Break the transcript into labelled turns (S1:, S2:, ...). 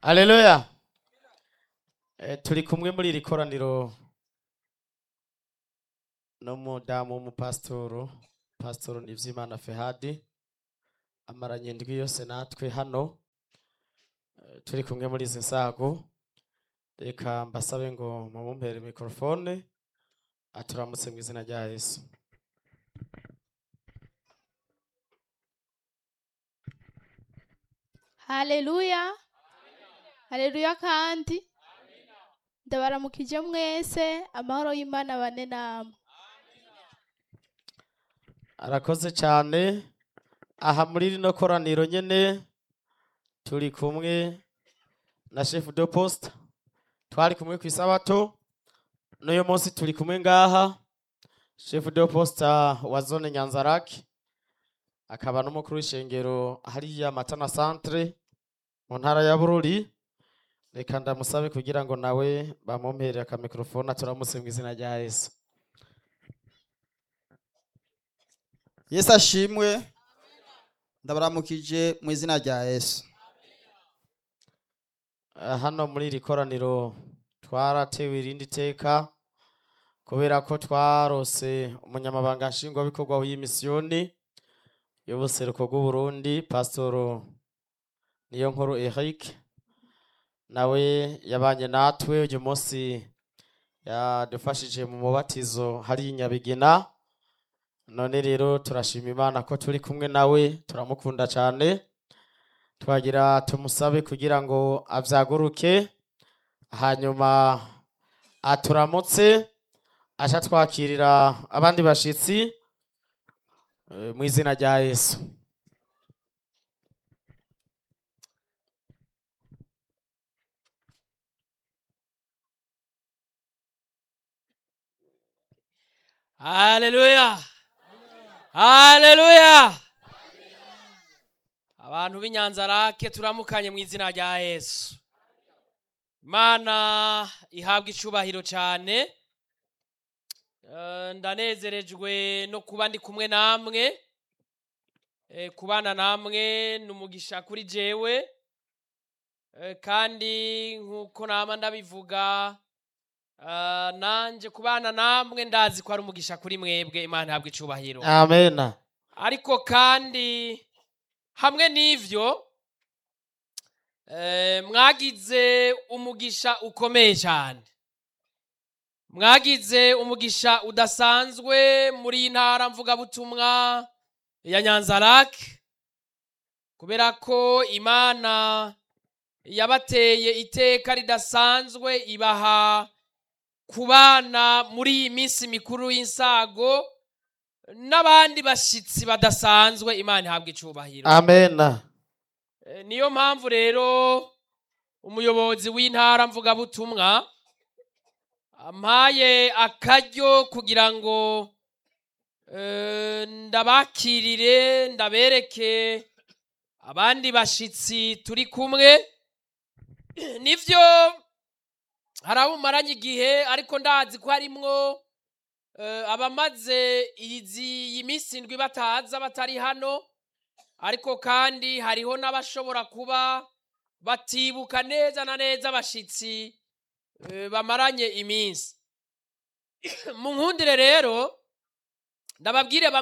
S1: Haleluya. Eh, turi kumwe muri iri koraniro n'umudamu w'umupasitoro pasitoro Nivyimana Fehadi amaranye indwi yose natwe hano Eh, turi kumwe muri izi nsago reka mbasabe ngo mumumpere mikorofone aturamutse mu izina rya Yesu
S2: haleluya haleluya kandi ndabaramukije mwese amahoro y'imana bane namwe
S1: arakoze cyane aha muri rino koraniro nyene turi kumwe na chef de poste twari kumwe ku isabato n'uyu munsi turi kumwe ngaha chef de poste wa zone nyanzarake akaba n'umukuru w'ishengero hariya matana centre mu ntara ya bururi reka ndamusabe kugira ngo nawe bamumpere akamikrofone aturamutse mu izina rya yesu
S3: yesu ashimwe ndabaramukije mu izina rya yesu
S1: Eh, hano muri iri koraniro twaratewe irindi teka kubera ko twarose umunyamabanga nshingwabikorwa w'iyi misiyoni y'ubuseruko bw'uburundi pasitoro niyo nkuru eric nawe yabanye natwe uyu munsi yadufashije mu mubatizo hari i nyabigina none rero turashima imana ko turi kumwe nawe turamukunda cyane twagira tumusabe kugira ngo avyaguruke hanyuma aturamutse aca twakirira abandi bashitsi eh, mu izina rya yesu
S4: haleluya haleluya abantu b'inyanzarake turamukanye mu izina rya yesu imana ihabwa icubahiro cyane Eh, ndanezerejwe no kuba ndi kumwe namwe Eh, kubana namwe ni umugisha kuri jewe Eh, kandi nk'uko nama ndabivuga ah, nanje kubana namwe ndazi ko ari umugisha kuri mwebwe imana ihabwa icubahiro
S1: amen
S4: ariko kandi hamwe n'ivyo eh, mwagize umugisha ukomeye cyane mwagize umugisha udasanzwe muri iyi ntara mvugabutumwa ya nyanzarake kubera ko imana yabateye iteka ridasanzwe ibaha kubana muri iyi minsi mikuru y'insago n'abandi bashyitsi badasanzwe imana ihabwa icubahiro
S1: amen
S4: Eh, niyo mpamvu rero umuyobozi w'intara mvugabutumwa ampaye akaryo kugira ngo eh, ndabakirire ndabereke abandi bashyitsi turi kumwe nivyo hari abo umaranye igihe ariko ndazi ko harimwo eh, abamaze izi iyi minsi indwi bataza batari hano ariko kandi hariho n'abashobora kuba batibuka neza na neza abashitsi eh, bamaranye iminsi mu nkundire rero ndababwire bamwe